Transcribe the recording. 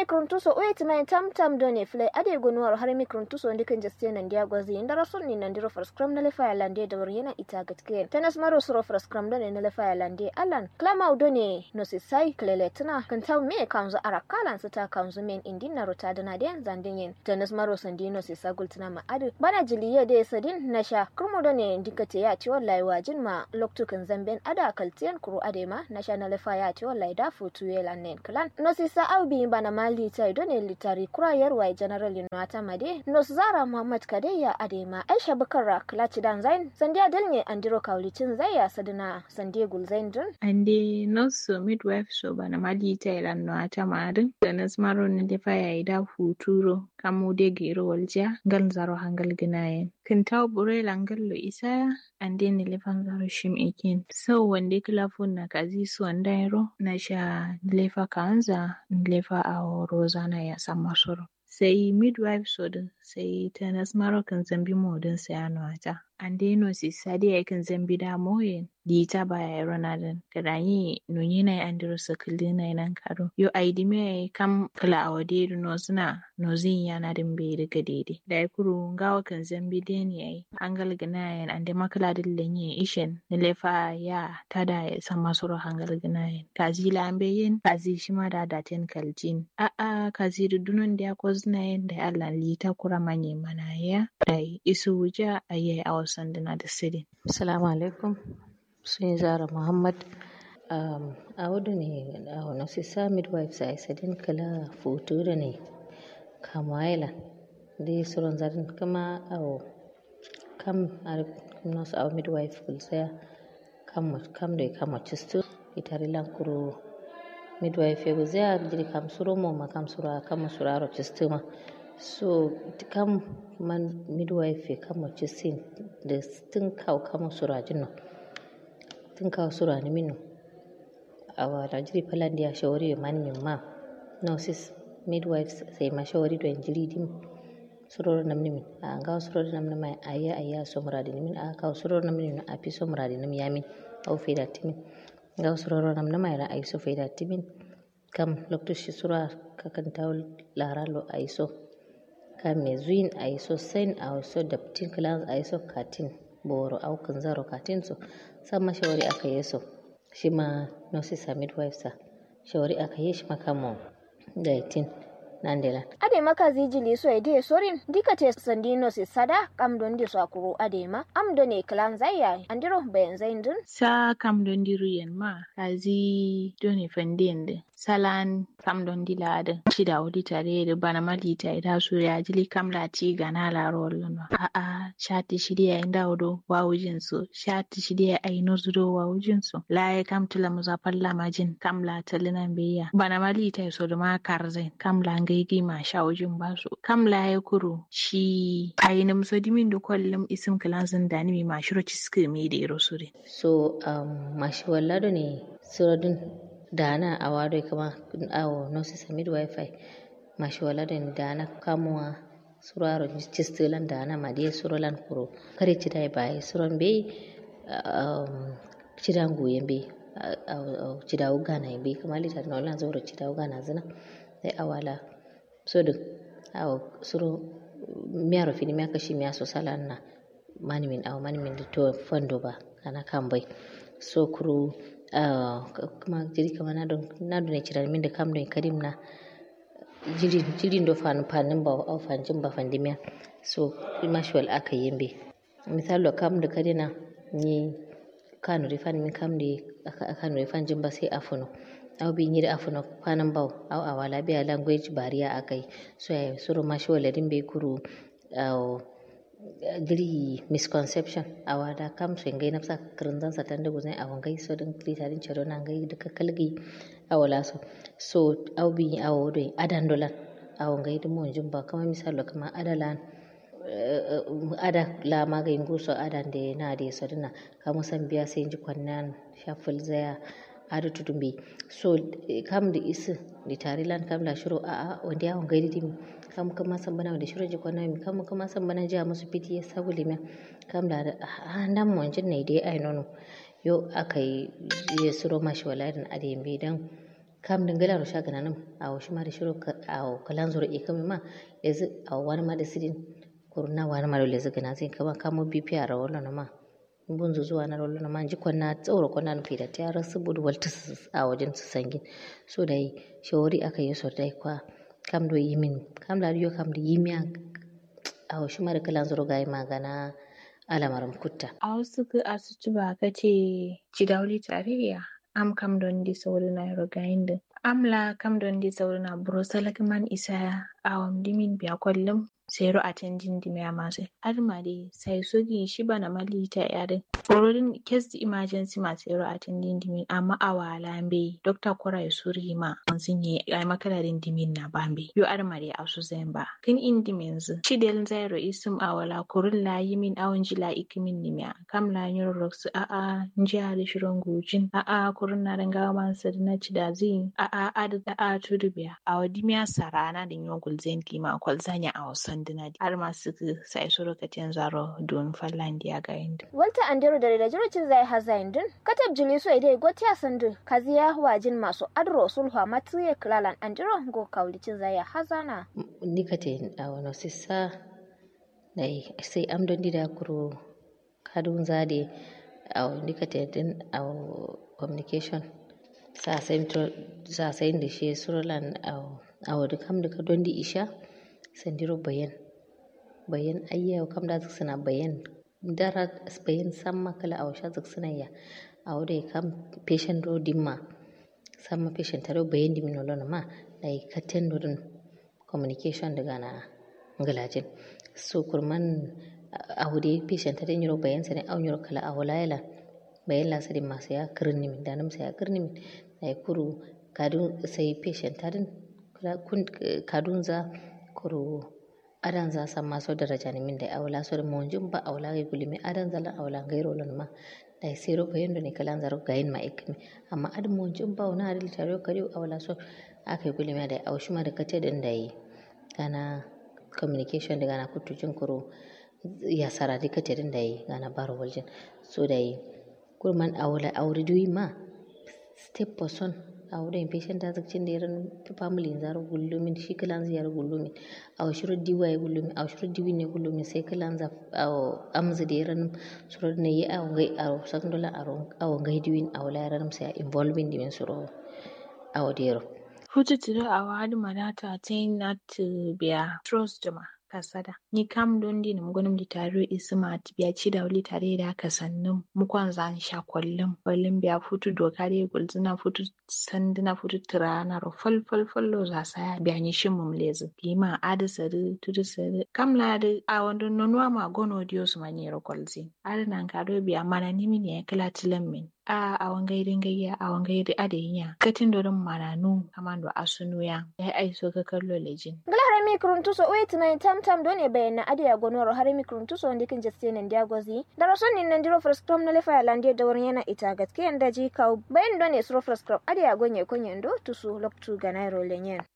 mikruntuso wait mai tam tam done flay ade gonuwar har mikruntuso ndikin jaste nan dia gwazi inda rasul ni nan diro for scrum na lefa lande da yana ita gatke tanas maro suro for scrum done na lefa lande alan klama done no si sai klele tana kan taw me kanzu arakalan sita kanzu men indin na rota dana den zandin tanas maro sandino si sagul tana ma adu bana jiliye de sadin na sha kurmo done dikate ya ci wallahi wajin ma loktukan zamben ada kaltiyan kuru ade ma na sha na lefa ya ci wallahi da futu yelan nen klan no si sa aubi bana mali tai done litari kurayar wai general yunwata made no zara muhammad kadeya adema aisha bakara klachi dan zain sandiya dalne andiro kaulicin zaya sadina sandiya gulzain dun ande noso midwife so bana mali tai lan no ata madin da nasmaro ne da faya ida futuro kamu de gero walja gal zaro hangal ginayen kin taw bure langal lo isa ande ne lefan zaro shim ikin so wande kilafun na kazi su wandairo na sha lefa kanza lefa a rozana ya sama soro sai midwife sodin sai ta nasmaro kan zambi modin sayano ata ande no si sadi ay kan zambi da moyen di ta baya ronaldo kadani no yina andiro sakili na nan karo yo aidi me kam kala awade no suna no zin yana din be daga dede da ya kuru ngawa kan zambi de ne ai hangal ganayen ande makala dillen ye ishen ne lefa ya tada ya sama soro hangal ganayen kazi lambe yin kazi shima da daten kaljin a a kazi dudunon da ko zinayen da Allah lita kura manye mana ya dai isu wuja ayi a wasan dina da sirri assalamu alaikum sun zara muhammad um, a wadu ne a wani sisa midwives a isadin kala foto da ne kamaila da suron zarin kama a kam a nasu a midwife kulsaya kam da kama cisto itari lankuru midwife ya zai jiri kam suro mo ma kam suro kam suro aro cisto ma so kam man midwife kama cistin da tun kawo kama suro jinno tun kawo sura ni minu awa rajiri palandi ya shawari ya mani min ma nurses midwives sai ma shawari do jiri dim suroro namni min a ga suroro namni mai ayya ayya so muradi ni min a ka suroro namni min a fi so muradi ni yamin au faida timin ga suroro namni mai ra ai so faida timin kam lokto shi sura ka kan tawul laralo ai so kam me zuin ai so sen ai so daptin class ai so katin boro au kan zaro katin so sama shawari aka yi so shi ma nurses a midwives sa shawari aka yi shi makamo da yatin nan da lan ade maka zijili so ede sorin dika te sandino si sada kam don di so akuru ade ma am do ne klan zaya andiro bayan zain dun sa kam don di ruyen ma kazi do ne fandende salan kam don di lada shida wadi tare da bana mali ta ida so ya jili kam la ti gana la rollo a a shati shidiya inda wodo wawujin so shati shidiya ai no zudo wawujin so la ya kam tula muzafalla majin kam la talinan beya bana mali ta so da ma karzai kam la gaigi ma shawujin basu kam la ya kuro shi ayinim so dimin da kwallum isim kilansin da ni ma shiro ciske mi da iro sure so um mashi wallado ne suradun dana a wado kama awo nurses a midwife mashi wallado ne dana kamuwa suraro cistilan dana ma dai surolan kuro kare ci dai bai suron be um cidan goyen be cida ugana be kamar litar na wannan zauro cida ugana zina sai awala so da awo suro miyaro fini miya kashi miya so salan na mani min awo mani min to fando ba kana kan bai so kuru kuma jiri kama na don na don cira min da kam don kadim na jiri jiri do fan fanin ba aw fanjin ba fandimiya so mashwal aka yimbe misalo kam da kadina ni kanu rifan min kam da kanu rifan jin ba sai afuno aw bi nyiri afuno kwanan baw aw awala biya language bariya akai so ya suru mashi wala din be kuru aw diri misconception awada kam so ngai nafsa kirindan sa tande guzai awan gai so din krita din charo nan gai duka kalgi awala so so aw bi aw do adan dolan awan gai dum mon jumba kama misalo kama adalan ada la magai nguso adan de na de so dina kama san biya sai ji kwannan shaful zaya ada tudumbi so kam da isi di tarilan kam la shiro a a wanda yawon gaidi dimi kam kama san bana da shiro jikon nami kam kama san bana jiya musu fiti ya sabu limiya kam la a nan mu wanjin ne dai ai nono yo aka yi ya suro mashi walarin a da yambe dan kam dingala ro shaga nanum awo shima da shiro awo kalan zoro e kami ma lezi awo wani ma da sidin kurna wani ma da lezi gana zin kama kamo bipi a rawolo na ma bunzu zuwa na rawolo na ma ji kwanna tsoro kwanna nufi da ta rasu budu walta a wajen su sangin so da yi shawari aka yi so dai kwa kam do yimin kam da yo kam da yimiya awo shima da kalan zoro ga yi magana alamaram kutta a wasu ka asuci ba ka ce ci dauli tarayya am kam don di sauri na rogayin din amla kam don di sauri na brosala man isa awam dimin biya kwallon sero a canjin dimiya masu adma dai sai sogi shi bana malita yarin Forodin kes di emergency ma sero a canjin dimin amma a wala be dokta kora ya suri ma sun yi ai makalarin dimin na bambe yo adma dai asu ba kin in dimin zu chidel zairo isum awala kurun la yimin awon jila ikimin nimiya kam la nyoro roksu a a njiya da shirin gujin a a kurun na danga man sadina chidazin a a adu da a tudu biya a wadimiya sarana da nyon gulzen kima kwalzanya a wasan dina har masu sai suru katin zaro don fallan dia ga inda walta andero da da jirocin zai hazain din katab jili so idai gotiya sandu kaziya wajin masu adro sulha matuye klalan andero go kaulicin zai hazana nikate a wani sissa dai sai am don dida kuro kadun zade a nikate din a communication sa sai da shi surulan a wadda kam da don di isha sandiro bayan bayan ayya kam da suna bayan dara bayan samma kala a washa suna ya a wadda kam patient do dimma samma patient taro bayan dimin olona ma da yi katen dodon communication daga na galajin so kurman a wadda patient taro yiro bayan sani au yiro kala a walayala bayan lasari masu ya kirni min danam sai ya kirni min da ya kuru kadun sai patient tarin kadun za kuru adan za san maso daraja ni min da awla so mo jum ba awla ga guli mi adan za la awla gairo lon ma da siro ko yendo ne kalan zaro gain ma ikmi amma ad mo jum ba wona adil taro kari awla so akai guli mi da awshi ma da kace din da yi kana communication daga na kutu jin kuro ya sara di kace din da yi gana baro waljin so da yi kurman awla awri duyi ma step person a wurin patient ta zakcin da yaran family zaro gullumin shi kalan ziyar gullumin a shiru diwa ya gullumin a shiru diwi ne gullumin sai kalan za a amza da yaran suro ne yi a wangai a sakan dola a wangai diwin a wala yaran sai involving dimin suro a wadero Futu tiro a wadi manata tin na biya trust jama kasada ni kam don di nam gonum di taro isma biya ci da wuli tare da ka sannum mukwan zan sha kwallum kwallum biya futu doka re gulzina futu sandina futu tirana ro fal fal fallo za saya biya ni shin mum lezu kima adu sari tudu sari kam la de a wando nonwa ma gono dio su mani ro kwalzi adu nan ka do biya mana nimi ne kala tilam min a a wangai dingayya a wangai da adenya katin dorin mananu kamando asunu ya ya aiso ka kallo lejin harami kuruntuso wait na tam tam done bayana adiya gonoro harami kuruntuso wanda kin jaste nan dia gozi da rason nin nan diro first tom na lefa lande da wurin yana ita gatke yanda ji kaw bayan done suro first crop adiya gonye konye ndo tusu loktu ganairo lenyen